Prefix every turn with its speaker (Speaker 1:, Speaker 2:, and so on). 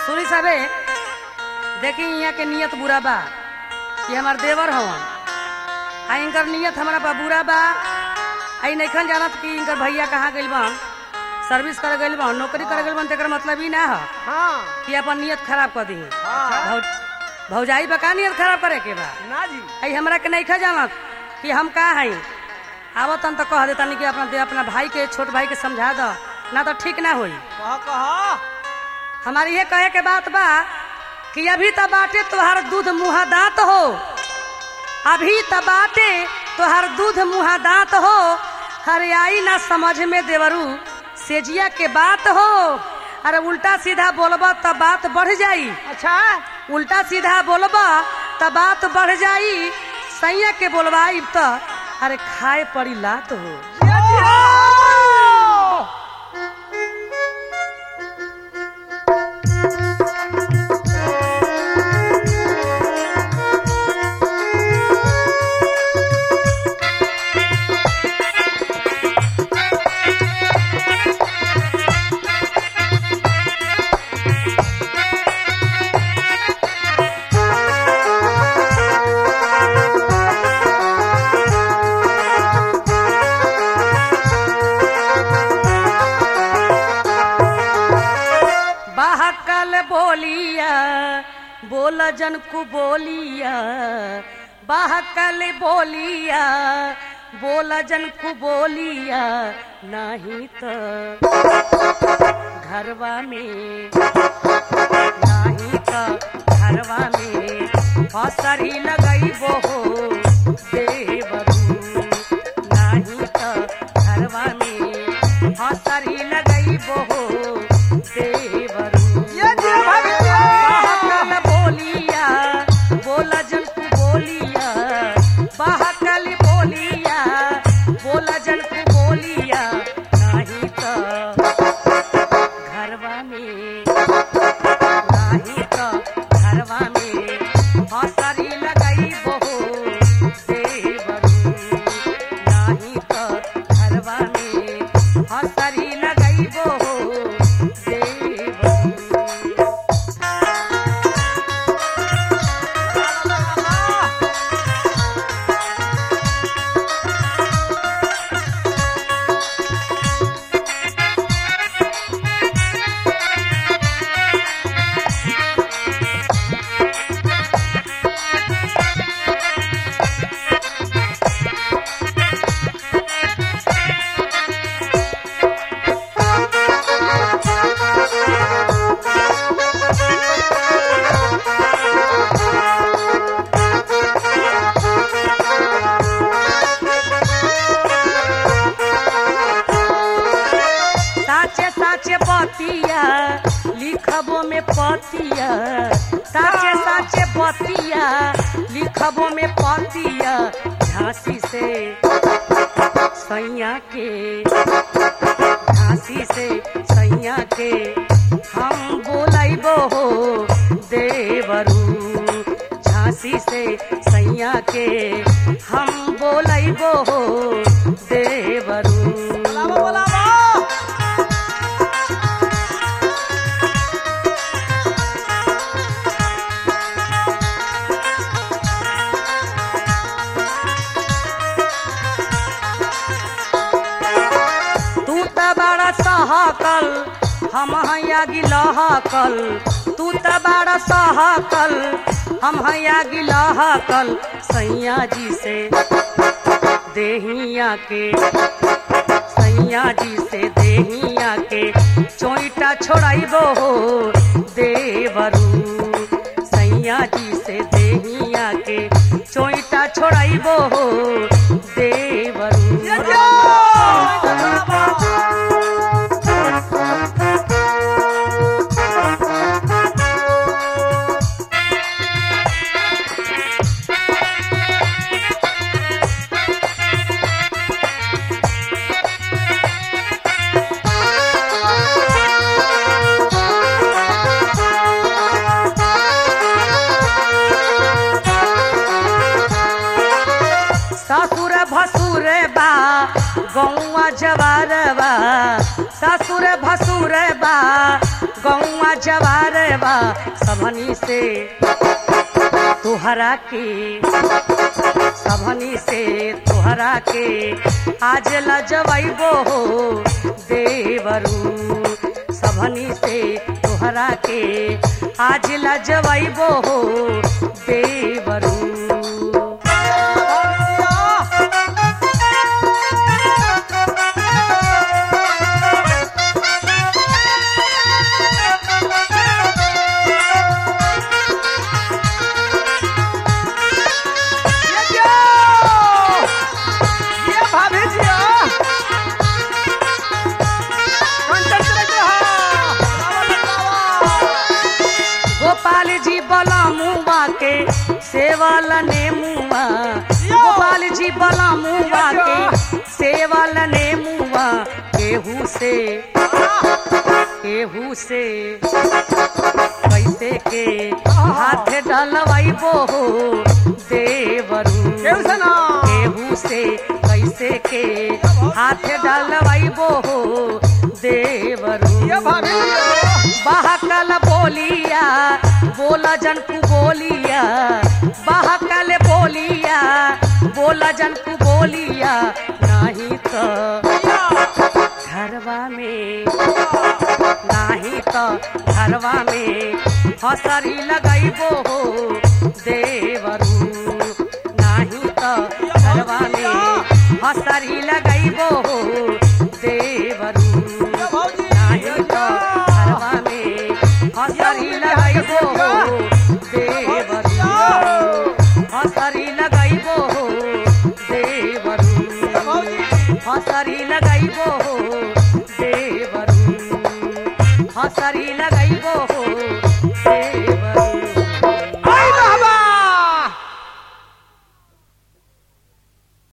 Speaker 1: सुनी साहबे देखी यहाँ के नियत बुरा बा कि हमार देवर हवन आ इनकर नियत हमारा बा बुरा बा आई नैखन जानत कि इनकर भैया कहाँ गइल बन सर्विस कर गइल बन नौकरी कर गइल बन तेकर मतलब ही ना ह
Speaker 2: हाँ
Speaker 1: कि अपन नियत खराब कर दी
Speaker 2: हाँ
Speaker 1: भौ, भौजाई बा का नियत खराब करे के बा
Speaker 2: ना जी
Speaker 1: आई हमरा के नैखा जानत कि हम का हई आवतन तो कह देतनी कि अपना दे अपना भाई के छोट भाई के समझा द ना तो ठीक ना होई
Speaker 2: कह कह
Speaker 1: हमारी ये कहे के बात बा कि अभी त बाटे तोहार दूध मुहा दांत हो अभी त बाटे तोहार दूध मुहा दांत हो हरियाई ना समझ में देवरू सेजिया के बात हो अरे उल्टा सीधा बोलबा त बात बढ़ जाई
Speaker 2: अच्छा
Speaker 1: उल्टा सीधा बोलबा त बात बढ़ जाई सैया के बोलवाई त अरे खाए पड़ी लात हो बहकल बोलिया बोल जन को बोलिया बहकल बोलिया बोल जन को बोलिया नहीं तो घरवा में नहीं तो घरवा में फसरी लगई हो देवरू नहीं तो घरवा में फसरी लगई हो देवरू
Speaker 2: ये जी भाभी जी
Speaker 1: बहकल बोलिया बोला जन को बोलिया बहकल बोलिया बोला जन को बोलिया नहीं तो घरवा में नहीं तो घरवा में हसरी लगई बहु देवरू नहीं तो घरवा में हसरी लगई बहु देवरू साचे साचे बतिया लिखबो में पतिया साचे साचे बतिया लिखबो में पतिया झांसी से सैया के झांसी से सैया के हम बोलाइबो हो देवरू झांसी से सैया के हम बोलाइबो हो देवरू
Speaker 2: बोलावा बोलावा
Speaker 1: तू त बड़ा सहकल हम हैया गिलहकल तू त बड़ा सहकल हम हैया गिलहकल सैया जी से देहिया के सैया जी से देहिया के चोइटा छोड़ाइबो हो देवरू सैया जी से देहिया के चोइटा छोड़ाइबो हो देवरू
Speaker 2: ये जी बोलावा
Speaker 1: ससुर भसुर बा सवार बा सबनी से तुहरा के सबनी से तुहरा के आज लजवैबो हो देवरू सबनी से तुहरा के आज लजवैबो हो देवरू
Speaker 2: ये क्या? ये भाभी जी हाँ। कंचन चले गए हाँ। बाबा, बाबा।
Speaker 1: गोपाल जी बला मुआ के सेवल ने मुआ गोपाल जी बला मुआ के सेवल ने मुआ केहू से केहू से कैसे के हाथ डलवाइबो हो देवरू
Speaker 2: केहू से ना।
Speaker 1: केहू से कैसे के हाथ डलवाइबो हो देवरू
Speaker 2: ये भाभी जी हाँ।
Speaker 1: बहकल बोलिया बोला जन को बोलिया बहकल बोलिया बोला जन को बोलिया नहीं तो घरवा में नहीं तो घरवा में हसरी लगैबो हो देवरू नहीं तो घरवा में हसरी लगैबो हो देवरू
Speaker 2: ये भाभी जी,
Speaker 1: नहीं
Speaker 2: ये
Speaker 1: तो
Speaker 2: क्या?